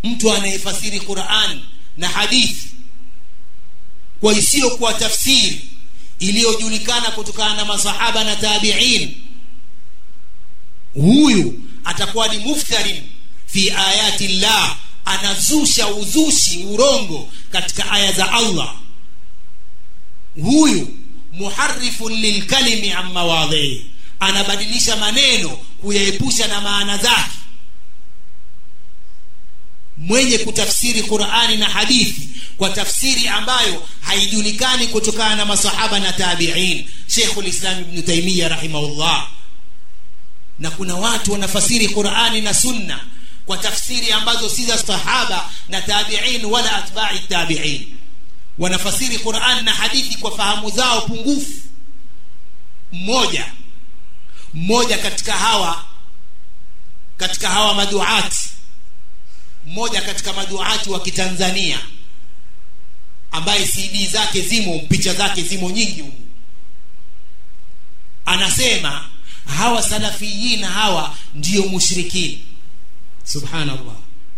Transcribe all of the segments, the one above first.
mtu anayefasiri quran na hadithi kwa isiyokuwa tafsiri iliyojulikana kutokana na masahaba na tabiin huyu atakuwa ni muftharin fi ayati llah anazusha uzushi urongo katika aya za allah huyu muharifun lilkalimi an mawadhihi anabadilisha maneno kuyaepusha na maana zake mwenye kutafsiri qurani na hadithi kwa tafsiri ambayo haijulikani kutokana na masahaba na tabiin shekhu lislam ibnu taimia rahimahullah na kuna watu wanafasiri qurani na sunna kwa tafsiri ambazo si za sahaba na tabiin wala atbai tabiin wanafasiri quran na hadithi kwa fahamu zao pungufu mmoja mmoja katika hawa katika hawa maduati mmoja katika maduati wa kitanzania ambaye cd zake zimo picha zake zimo nyingi humu anasema hawa salafiyin hawa ndiyo mushrikini subhanallah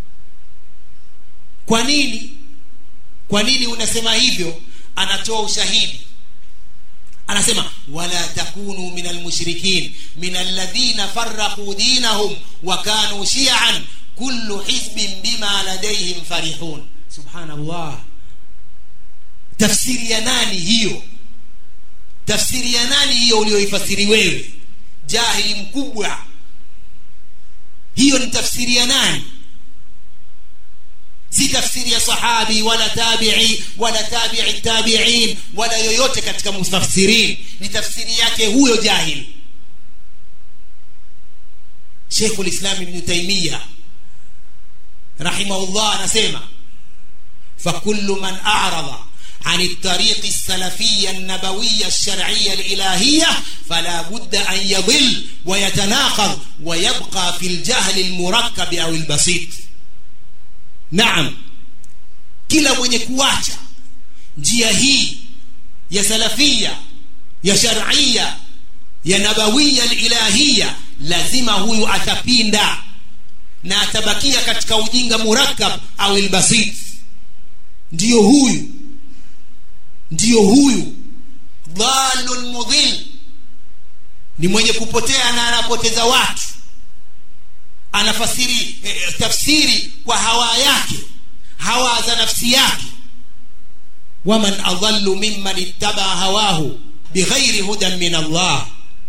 kwa nini kwa nini unasema hivyo anatoa ushahidi anasema wala takunu min almushrikin min alladhina farraqu dinahum wa kanu shi'an kullu hizbin bima ladayhim farihun subhanallah tafsiri ya nani hiyo tafsiri ya nani hiyo ulioifasiri wewe jahili mkubwa hiyo ni tafsiri ya nani si tafsiri ya sahabi wala tabii wala tabii tabiin wala yoyote katika mufasirin ni tafsiri yake huyo jahili sheikhu lislam ibnu taimiya rahimahullah anasema fakullu man arada عن الطريق السلفية النبوية الشرعية الإلهية فلا بد أن يضل ويتناقض ويبقى في الجهل المركب أو البسيط naam kila mwenye kuacha njia hii ya salafia ya sharia ya nabawia ilahia lazima huyu atapinda na atabakia katika ujinga murakab au ilbasit ndiyo huyu ndiyo huyu dhalun mudhil ni mwenye kupotea na anapoteza watu anafasiri eh, tafsiri kwa hawa yake hawa za nafsi yake waman adallu mimman ittaba hawahu bighairi hudan min allah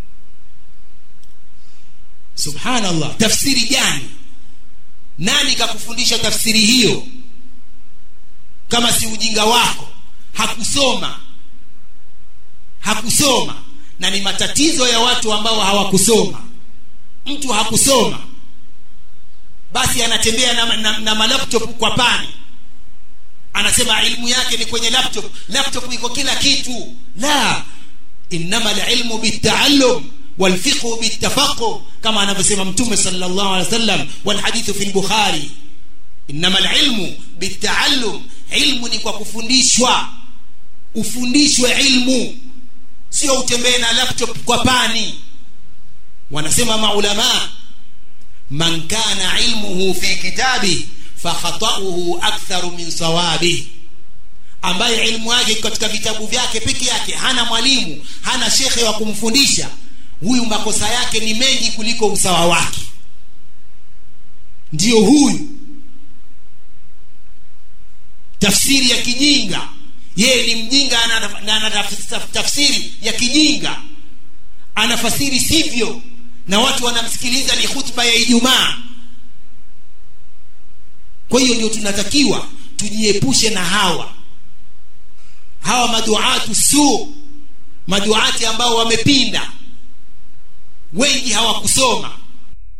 subhanallah tafsiri gani nani kakufundisha tafsiri hiyo kama si ujinga wako hakusoma hakusoma na ni matatizo ya watu ambao hawakusoma mtu hakusoma basi anatembea na, na, na malaptop kwa pani anasema ilmu yake ni kwenye laptop laptop iko kila kitu la innama lilmu bitaallum walfiqhu bitafaqu kama anavyosema mtume sallallahu alaihi wasallam walhadithu fi lbukhari innama lilmu bitaallum ilmu ni kwa kufundishwa ufundishwe ilmu sio utembee na laptop kwa pani wanasema maulamaa man kana ilmuhu fi kitabi fakhatauhu aktharu min sawabi ambaye ilmu yake katika vitabu vyake peke yake hana mwalimu hana shekhe wa kumfundisha huyu makosa yake ni mengi kuliko usawa wake ndiyo huyu tafsiri ya kijinga yeye ni mjinga na ana tafsiri ya kijinga anafasiri sivyo na watu wanamsikiliza ni khutba ya ijumaa kwa hiyo ndio tunatakiwa tujiepushe na hawa hawa maduatu su maduati ambao wamepinda wengi hawakusoma